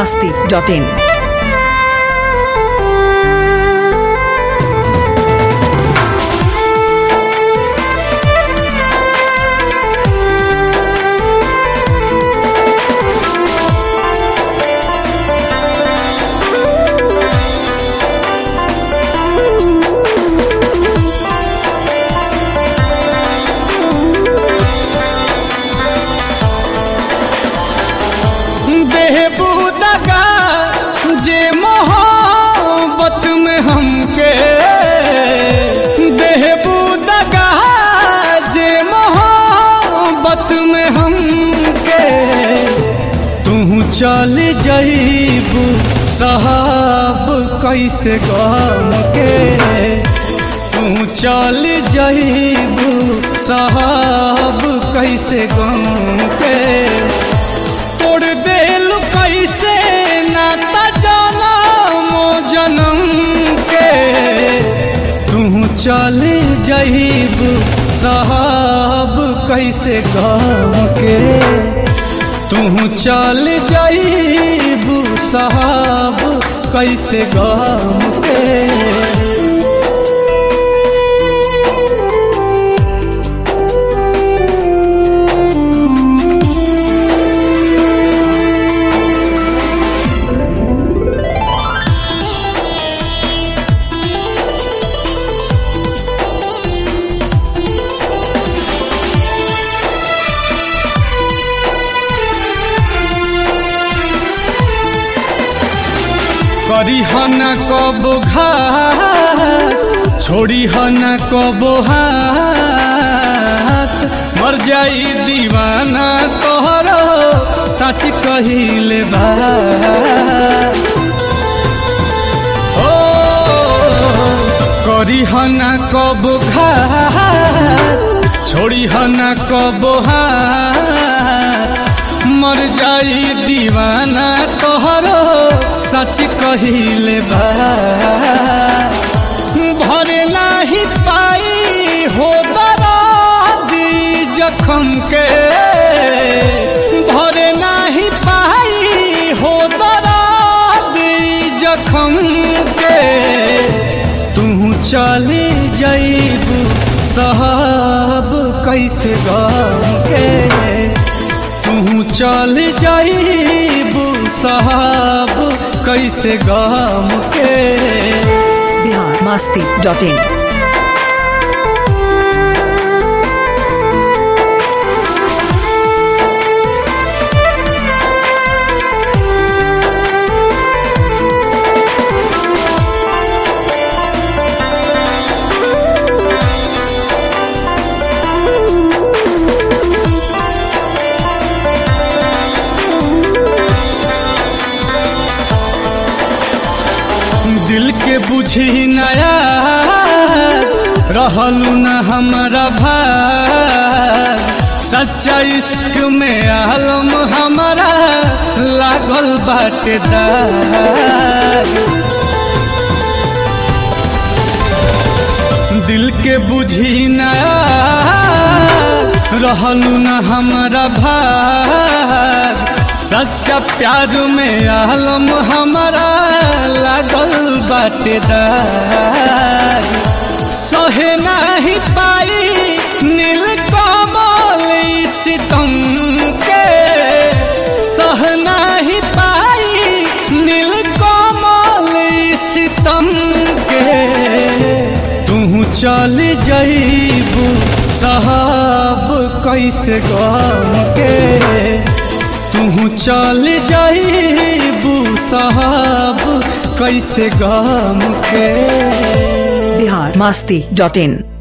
masti.in. बेहबूदगा जे मोहब्बत में हमके बेहबूदगा जे मोहब्बत में हमके तू चल जईबू साहब कैसे गम के तू चल जईबू साहब कैसे गम के तोड़ देल कैसे नाता जनमो जनम के तू चल जईब साहब कैसे गम के तू चल जईब साहब कैसे गम के करी हन कब घात छोड़ी हन कब हाथ मर जाई दीवाना तोहरो सच कहिले बा ओ करी हन कब घात छोड़ी हन कब हाथ मर जाई दीवाना तोहरो सच कहिले बा भरे नाही पाई हो दरादी जखम के भरे नाही पाई हो दरादी जखम के तू चली जईबू साहब कैसे गम के तू चल जाइबू साहब कैसे गम के Bihar masti.in. दिल के बुझी नया रहलू न हमारा भाग सच्चा इश्क में आलम हमारा लागल बाटे दाग दिल के बुझी नया रहलू न हमारा भाग सच्चा प्यार में आलम हमारा लागल बाटेदार सहे नहीं पाई नील कमल सितम के सह नहीं पाई नील कमल सितम के तू चल जईबू साहब कैसे गम के तू चल जाइबू साहब कैसे गम के Bihar masti.in.